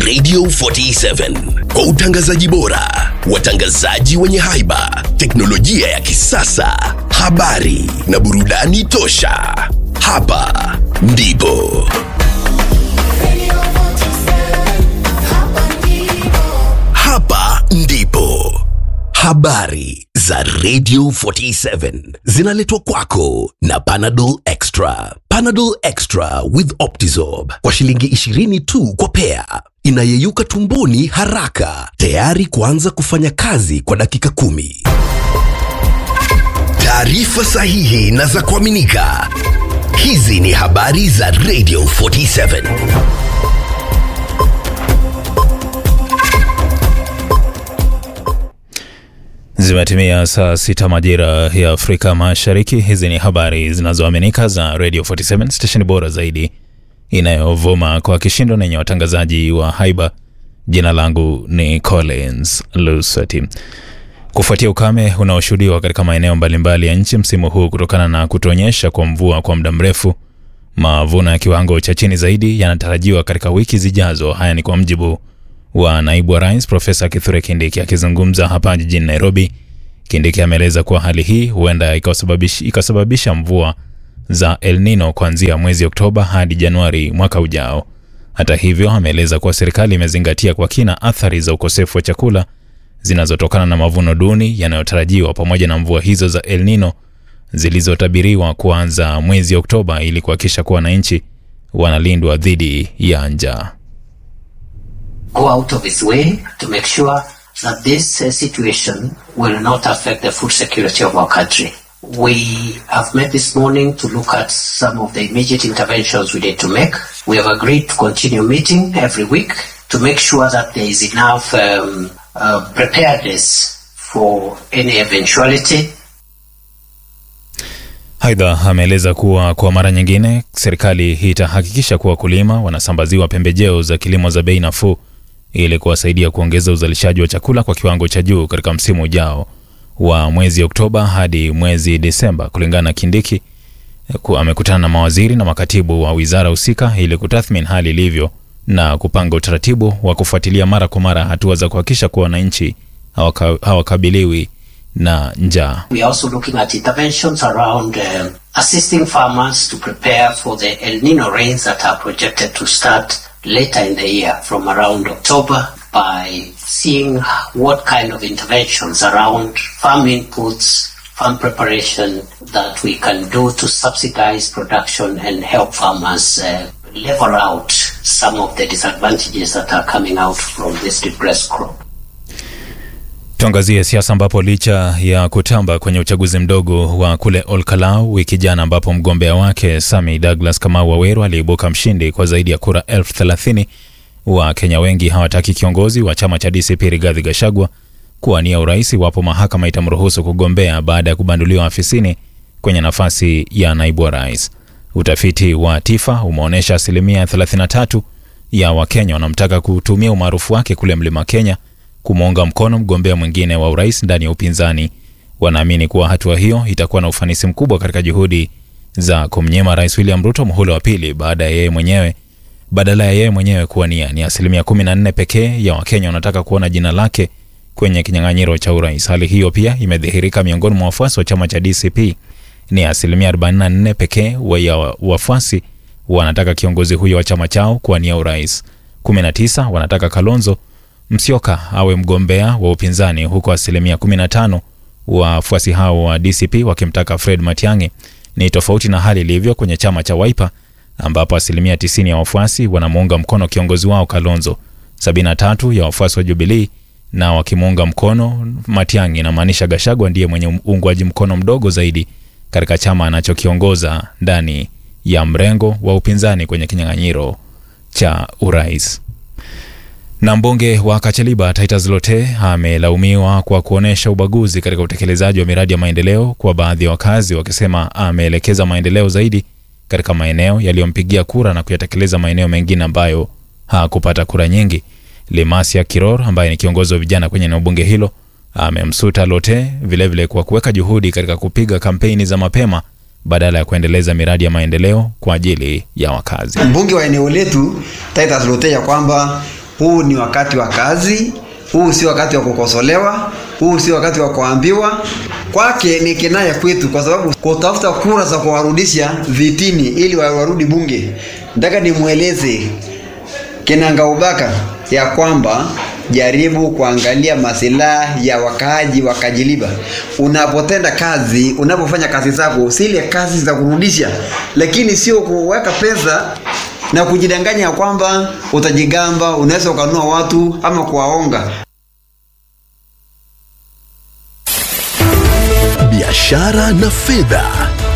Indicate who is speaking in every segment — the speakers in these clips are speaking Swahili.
Speaker 1: Radio 47 kwa utangazaji bora, watangazaji wenye haiba, teknolojia ya kisasa, habari na burudani tosha. Hapa ndipo hapa ndipo habari za Radio 47 zinaletwa kwako na Panadol Extra. Panadol Extra with Optizorb kwa shilingi 20 tu kwa pea, inayeyuka tumboni haraka, tayari kuanza kufanya kazi kwa dakika kumi. Taarifa sahihi na za kuaminika. Hizi ni habari za Radio 47.
Speaker 2: Zimetimia saa sita majira ya Afrika Mashariki. Hizi ni habari zinazoaminika za Radio 47 stesheni bora zaidi inayovuma kwa kishindo na yenye watangazaji wa haiba. Jina langu ni Collins Lusati. Kufuatia ukame unaoshuhudiwa katika maeneo mbalimbali ya nchi msimu huu kutokana na kutonyesha kwa mvua kwa muda mrefu, mavuno ya kiwango cha chini zaidi yanatarajiwa katika wiki zijazo. Haya ni kwa mjibu wa naibu wa rais Profesa Kithure Kindiki akizungumza hapa jijini Nairobi. Kindiki ameeleza kuwa hali hii huenda ikasababisha, ikasababisha mvua za El Nino kuanzia mwezi Oktoba hadi Januari mwaka ujao. Hata hivyo, ameeleza kuwa serikali imezingatia kwa kina athari za ukosefu wa chakula zinazotokana na mavuno duni yanayotarajiwa pamoja na mvua hizo za El Nino zilizotabiriwa kuanza mwezi Oktoba ili kuhakikisha kuwa wananchi wanalindwa dhidi ya njaa.
Speaker 3: go out of its way to make sure that this uh, situation will not affect the food security of our country. We have met this morning to look at some of the immediate interventions we need to make. We have agreed to continue meeting every week to make sure that there is enough um, uh, preparedness for any eventuality
Speaker 2: Aidha, ameeleza kuwa kwa mara nyingine serikali itahakikisha kuwa wakulima wanasambaziwa pembejeo za kilimo za bei nafuu ili kuwasaidia kuongeza uzalishaji wa chakula kwa kiwango cha juu katika msimu ujao wa mwezi Oktoba hadi mwezi Desemba. Kulingana na Kindiki, ku- amekutana na mawaziri na makatibu wa wizara husika ili kutathmini hali ilivyo na kupanga utaratibu wa kufuatilia mara kwa mara hatua za kuhakikisha kuwa wananchi hawaka- hawakabiliwi na njaa.
Speaker 3: We are also looking at interventions around um, assisting farmers to prepare for the El Nino rains that are projected to start later in the year from around October by seeing what kind of interventions around farm inputs, farm preparation that we can do to subsidize production and help farmers uh, level out some of the disadvantages that are coming out from this depressed crop.
Speaker 2: Tuangazie siasa ambapo licha ya kutamba kwenye uchaguzi mdogo wa kule Olkalau wiki jana, ambapo mgombea wake Sami Douglas Kamau Waweru aliibuka mshindi kwa zaidi ya kura elfu thelathini, Wakenya wengi hawataki kiongozi wa chama cha DCP Rigathi Gachagua kuwania urais iwapo mahakama itamruhusu kugombea baada ya kubanduliwa afisini kwenye nafasi ya naibu wa rais. Utafiti wa TIFA umeonyesha asilimia 33 ya Wakenya wanamtaka kutumia umaarufu wake kule Mlima Kenya kumuunga mkono mgombea mwingine wa urais ndani ya upinzani. Wanaamini kuwa hatua hiyo itakuwa na ufanisi mkubwa katika juhudi za kumnyima Rais William Ruto muhula wa pili baada ya yeye mwenyewe badala ya yeye mwenyewe kuwania. Ni asilimia 14 pekee ya Wakenya wanataka kuona jina lake kwenye kinyang'anyiro cha urais. Hali hiyo pia imedhihirika miongoni mwa wafuasi wa chama cha DCP. Ni asilimia 44 pekee wa ya wafuasi wanataka kiongozi huyo wa chama chao kuwania urais. 19 wanataka Kalonzo Musyoka awe mgombea wa upinzani, huku asilimia 15 wafuasi hao wa DCP wakimtaka Fred Matiang'i. Ni tofauti na hali ilivyo kwenye chama cha Wiper ambapo asilimia 90 ya wafuasi wanamuunga mkono kiongozi wao Kalonzo, 73 ya wafuasi wa Jubilee na wakimuunga mkono Matiang'i. Inamaanisha Gachagua ndiye mwenye uungwaji mkono mdogo zaidi katika chama anachokiongoza ndani ya mrengo wa upinzani kwenye kinyang'anyiro cha urais. Na mbunge wa Kacheliba Titus Lote amelaumiwa kwa kuonyesha ubaguzi katika utekelezaji wa miradi ya maendeleo kwa baadhi ya wakazi, wakisema ameelekeza maendeleo zaidi katika maeneo yaliyompigia kura na kuyatekeleza maeneo mengine ambayo hakupata kura nyingi. Limasia Kiror ambaye ni kiongozi wa vijana kwenye eneo bunge hilo amemsuta Lote vilevile kwa kuweka juhudi katika kupiga kampeni za mapema badala ya kuendeleza miradi ya maendeleo kwa ajili ya wakazi.
Speaker 4: mbunge wa eneo letu Titus Lote ya kwamba huu ni wakati wa kazi, huu si wakati wa kukosolewa, huu si wakati wa kuambiwa. Kwake ni kinaya kwetu, kwa sababu kutafuta kura za kuwarudisha vitini ili warudi bunge. Nataka nimweleze Kinangaubaka ya kwamba jaribu kuangalia masilahi ya wakaaji wa Kajiliba. Unapotenda kazi, unapofanya kazi zako, zile kazi za kurudisha, lakini sio kuweka pesa na kujidanganya ya kwamba utajigamba, unaweza ukanunua watu ama kuwaonga.
Speaker 1: biashara na fedha.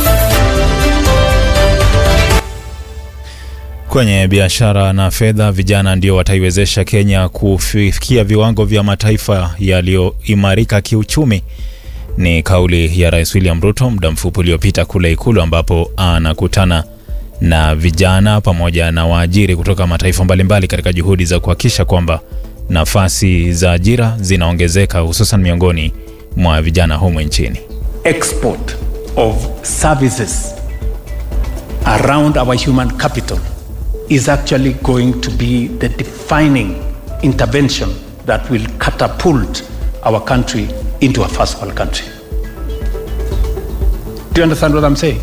Speaker 2: Kwenye biashara na fedha, vijana ndio wataiwezesha Kenya kufikia viwango vya mataifa yaliyoimarika kiuchumi. Ni kauli ya Rais William Ruto muda mfupi uliopita kule Ikulu, ambapo anakutana na vijana pamoja na waajiri kutoka mataifa mbalimbali katika juhudi za kuhakikisha kwamba nafasi za ajira zinaongezeka hususan miongoni mwa vijana humu nchini.
Speaker 5: export of services around our human capital is actually going to be the defining intervention that will catapult our country into a first world country. Do you understand what I'm saying?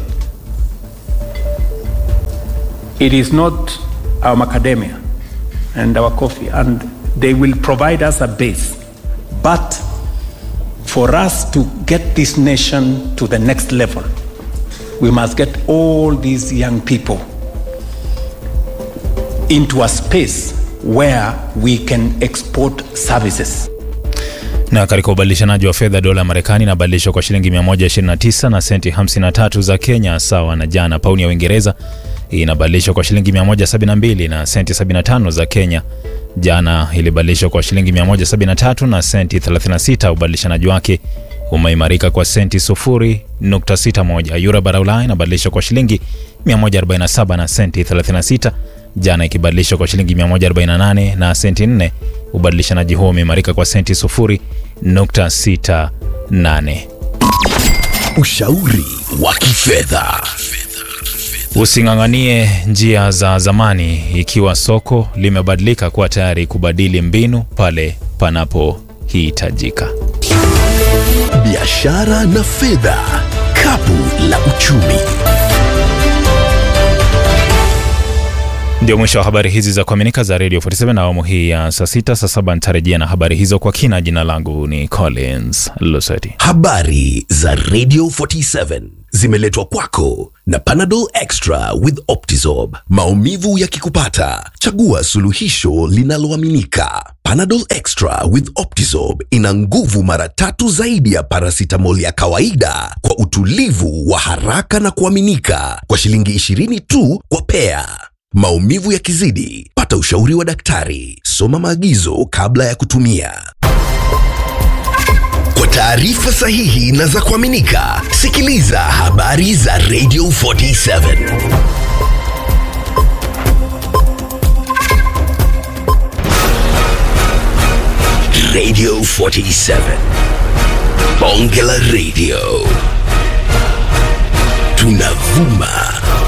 Speaker 5: It is not our macadamia and our coffee, and they will provide us a base. But for us to get this nation to the next level, we must get all these young people into a space where we can export services.
Speaker 2: Na katika ubadilishanaji wa fedha, dola ya Marekani inabadilishwa kwa shilingi 129 na senti 53 za Kenya, sawa na jana. Pauni ya Uingereza inabadilishwa kwa shilingi 172 na senti 75 za Kenya. Jana ilibadilishwa kwa shilingi 173 na senti 36. Ubadilishanaji wake umeimarika kwa senti 0.61. Euro bara Ulaya inabadilishwa kwa shilingi 147 na senti 36, jana ikibadilishwa kwa shilingi 148 na senti 4. Ubadilishanaji huo umeimarika kwa senti 0.68.
Speaker 1: Ushauri wa kifedha.
Speaker 2: Using'ang'anie njia za zamani ikiwa soko limebadilika, kuwa tayari kubadili mbinu pale panapohitajika.
Speaker 1: Biashara na fedha. Kapu la uchumi.
Speaker 2: Ndio mwisho wa habari hizi za kuaminika za Radio 47 na awamu hii ya saa sita. Saa saba nitarejea na habari hizo kwa kina. Jina langu ni Collins Luseti.
Speaker 1: Habari za Radio 47 zimeletwa kwako na Panadol Extra with Optizorb. Maumivu yakikupata, chagua suluhisho linaloaminika. Panadol Extra with Optizorb ina nguvu mara tatu zaidi ya paracetamol ya kawaida kwa utulivu wa haraka na kuaminika kwa shilingi 20 tu kwa pea. Maumivu yakizidi, pata ushauri wa daktari. Soma maagizo kabla ya kutumia. Kwa taarifa sahihi na za kuaminika, sikiliza habari za Radio 47. Radio 47. Bonge la Radio. Tunavuma